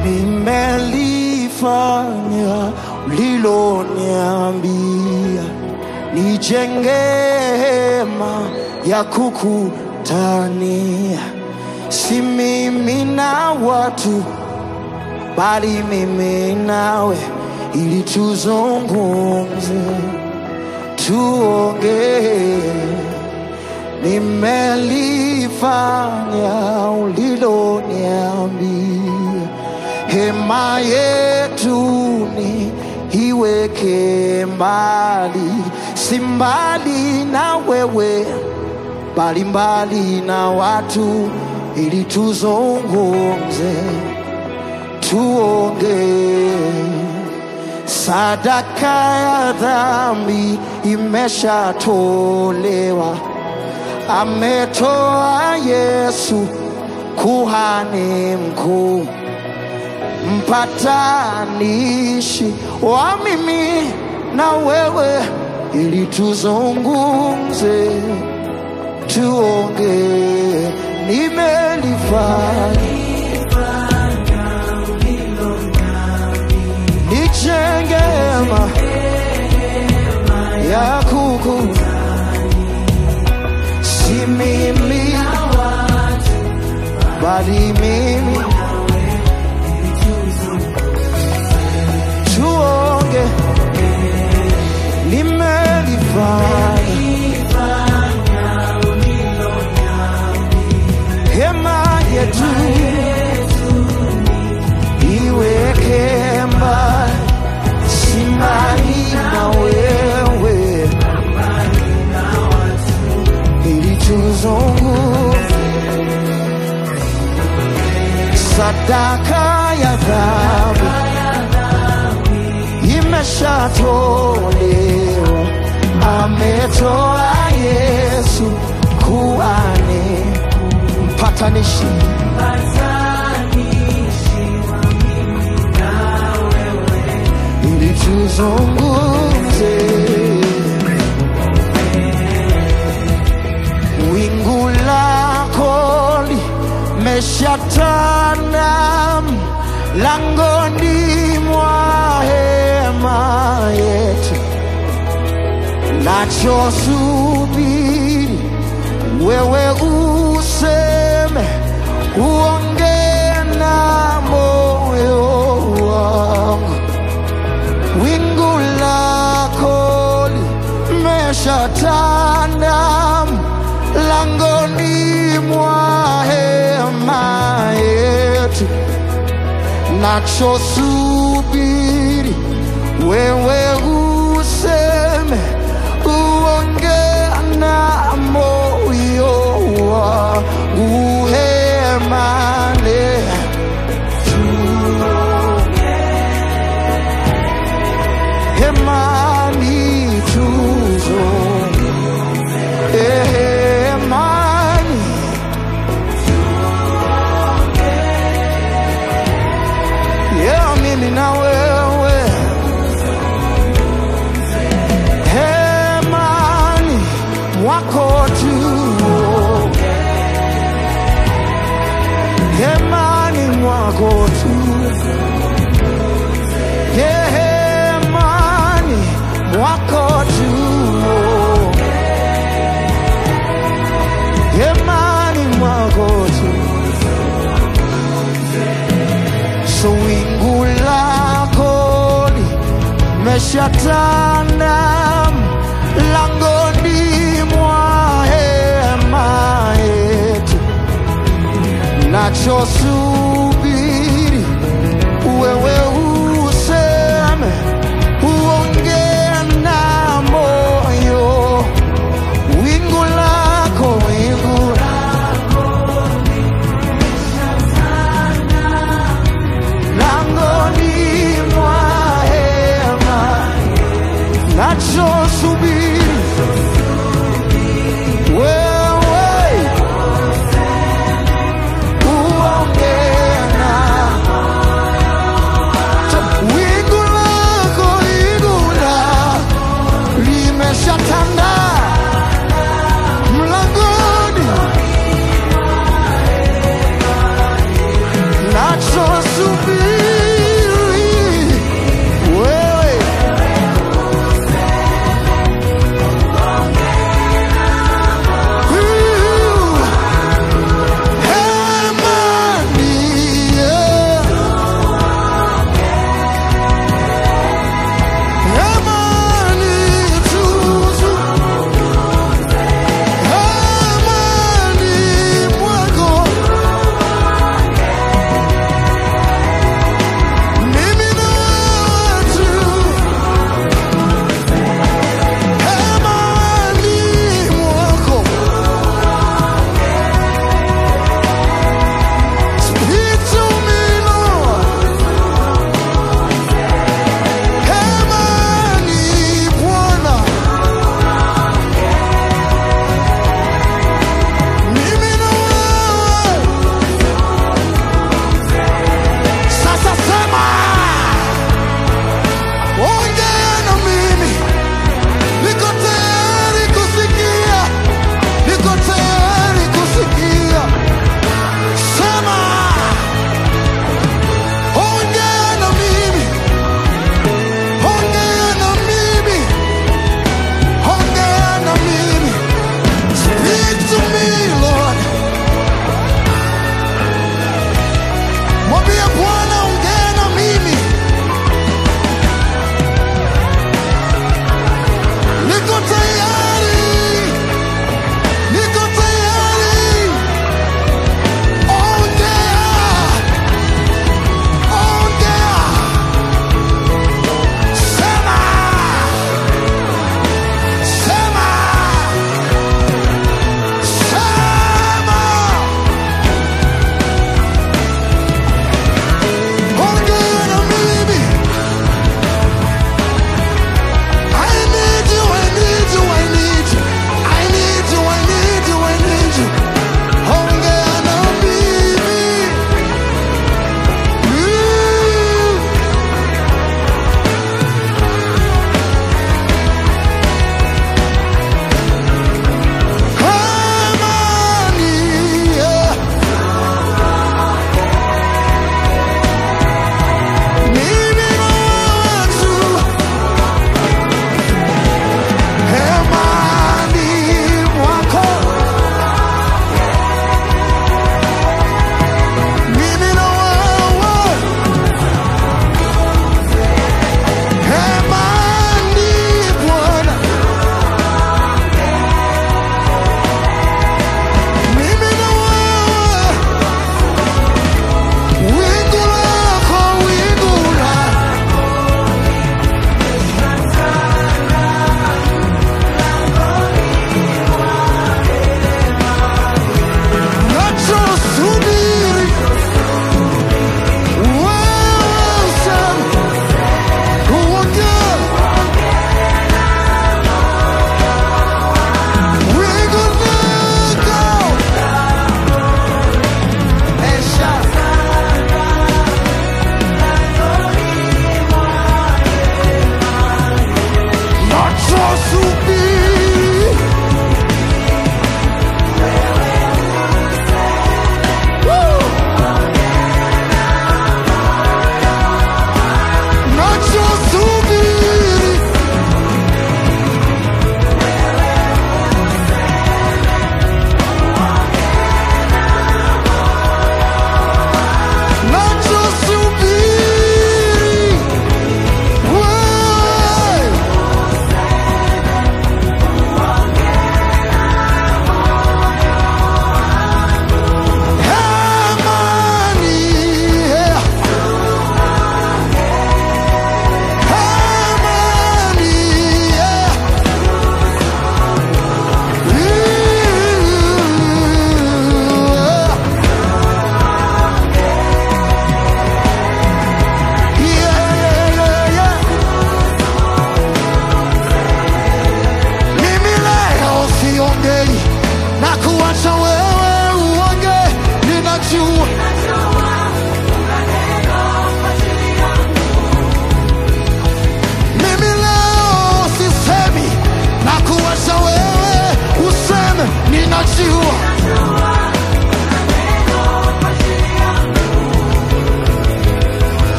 nimelifanya uliloniambia, nijenge hema ya kukutania, si mimi na watu bali mimi nawe, ili tuzungumze, tuongee. Nimelifanya uliloniambia, hema yetu ni iweke mbali, si mbali na wewe, bali mbali na watu, ili tuzungumze tuongee. Sadaka ya dhambi imeshatolewa, ametoa Yesu kuhani mkuu, mpatanishi wa mimi na wewe, ili tuzungumze, tuongee. Nimelifanya nijenge hema ya kuku, si mimi bali mimi, tuonge. Nimelifanya hema yetu iweke mbali, si mbali na wewe, ili tuzungumze. Sadaka ya dhambi imeshatolewa, ametoa Yesu kuhani mpatanishi ili tuzungumze. Wingu lako limeshatanda langoni mwa hema yetu, nachosubiri wewe useme, uongee na moyo wangu wingu lako limeshatanda langoni mwa hema yetu, nachosubiri wewe useme, uongee na moyo wangu hemane hemani tuzo hemani yeah, mimi na wewe hemani mwako tu hemani mwako tu hemani mwako tu hemani mwako tu so wingu lako limeshatanda langoni mwa hema yetu nachosubiri wewe useme, uongee na moyo. Wingu lako, wingu langoni mwa hema, nachosubiri wewe uongee na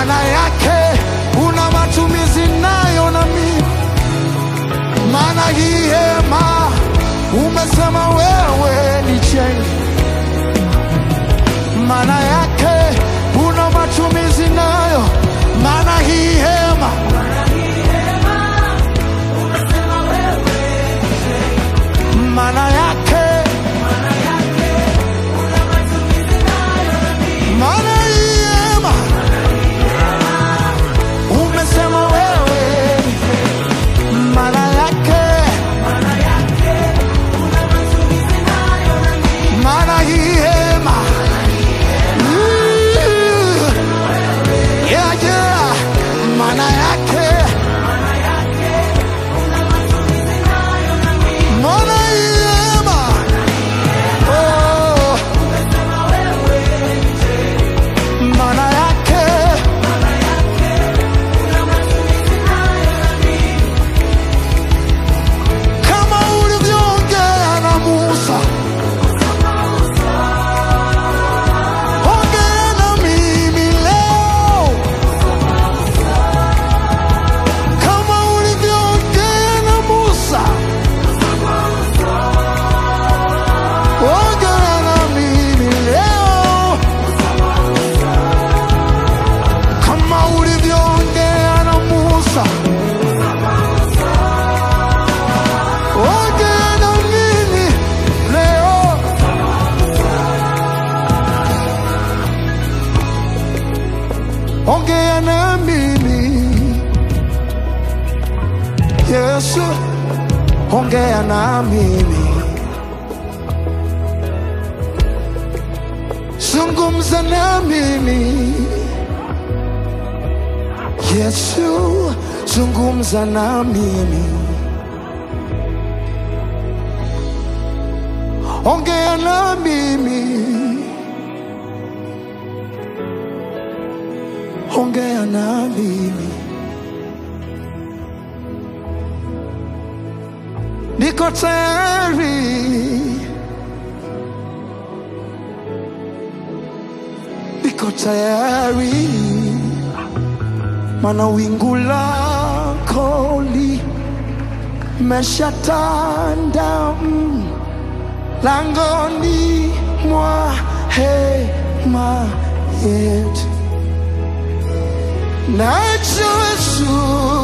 maana yake una matumizi nayo na mimi maana hii hema umesema wewe nichenge, maana yake una matumizi nayo, maana hii hema maana yake maana hii hema umesema wewe maana yake maana hii hema Mm. Yeah, yeah. maana yake maana hii hema Oh. maana yake kama ulivyoongea na Musa, ongea na mimi leo, kama ulivyoongea na Musa, ongea na mimi leo, kama ulivyoongea na Musa. Ongea na mimi leo, ongea na mimi Yesu, ongea na mimi, zungumza na mimi Yesu, zungumza na mimi. ongea na mimi, ongea na mimi, niko tayari, niko tayari, mana wingu lako limeshatanda mm langoni mwa hema yetu, nachosu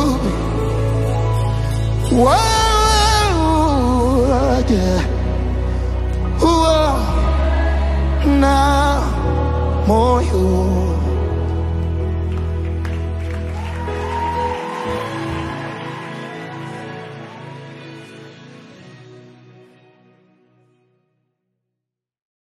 wewe uwa na moyo